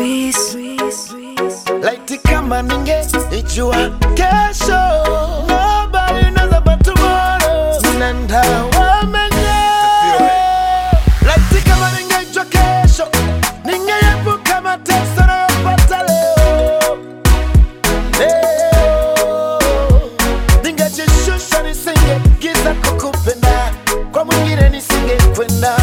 laiti kama ninge ijua kesho nobody knows about tomorrow nenda wamenye laiti kama ningejua kesho ningeepuka mateso nayopata leo leo ningejishusha nisingegiza kukupenda kwa mwingine nisingekwenda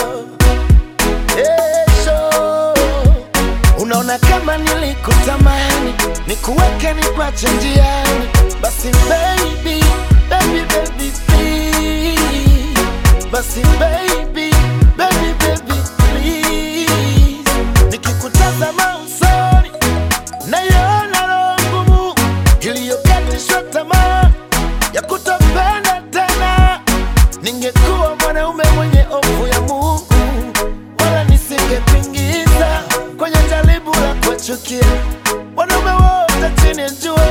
kesho unaona kama nilikutamani nikuweke nikwache njiani basi baby baby baby please basi baby baby baby please nikikutazama usoni naiona roho ngumu iliyokatishwa tamaa ya kutopenda tena ningekuwa mwanaume mwenye hofu ya Mungu wala nisingepingiza kwenye jaribu la kuwachukia wanaume wote chini ya jua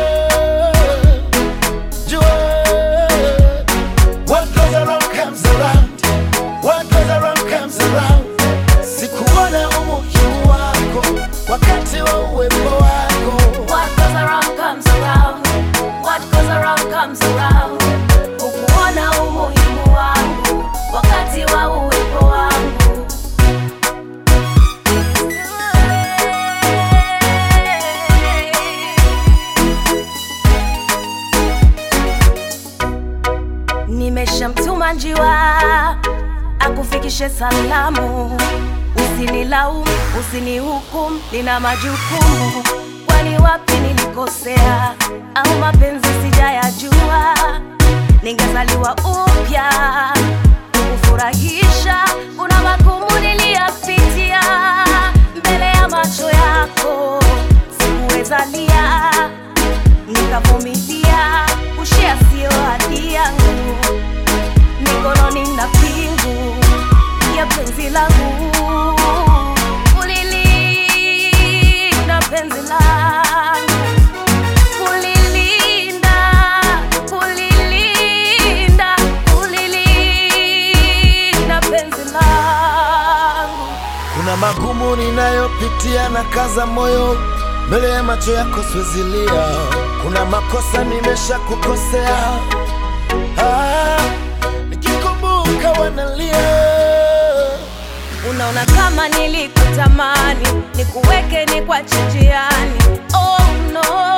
jua. What goes around comes around, what goes around comes around. Sikuona umuhimu wako wakati wa uwepo wako What goes around comes around. What goes around comes around. Ukuona umuhimu wangu wakati wa uwepo wangu. Nimeshamtuma njiwa akufikishe salamu, usinilaumu, usinihukumu, nina majukumu. Kwani wapi nilikosea au mapenzi sijayajua? Ningezaliwa upya kukufurahisha. Kuna magumu niliyapitia mbele ya macho yako, sikuwezalia nikavumilia. Ushia sio hadi yangu mikononi na pingu ya penzi langu ulilinda penzi langu ulilinda ulilinda ulilinda penzi langu Kuna magumu ninayopitia na kaza moyo mbele ya macho yako siwezilia. Kuna makosa nimesha kukosea, ah, nikikumbuka wanalia. Unaona kama nilikutamani nikuweke ni kwa njiani. Oh no,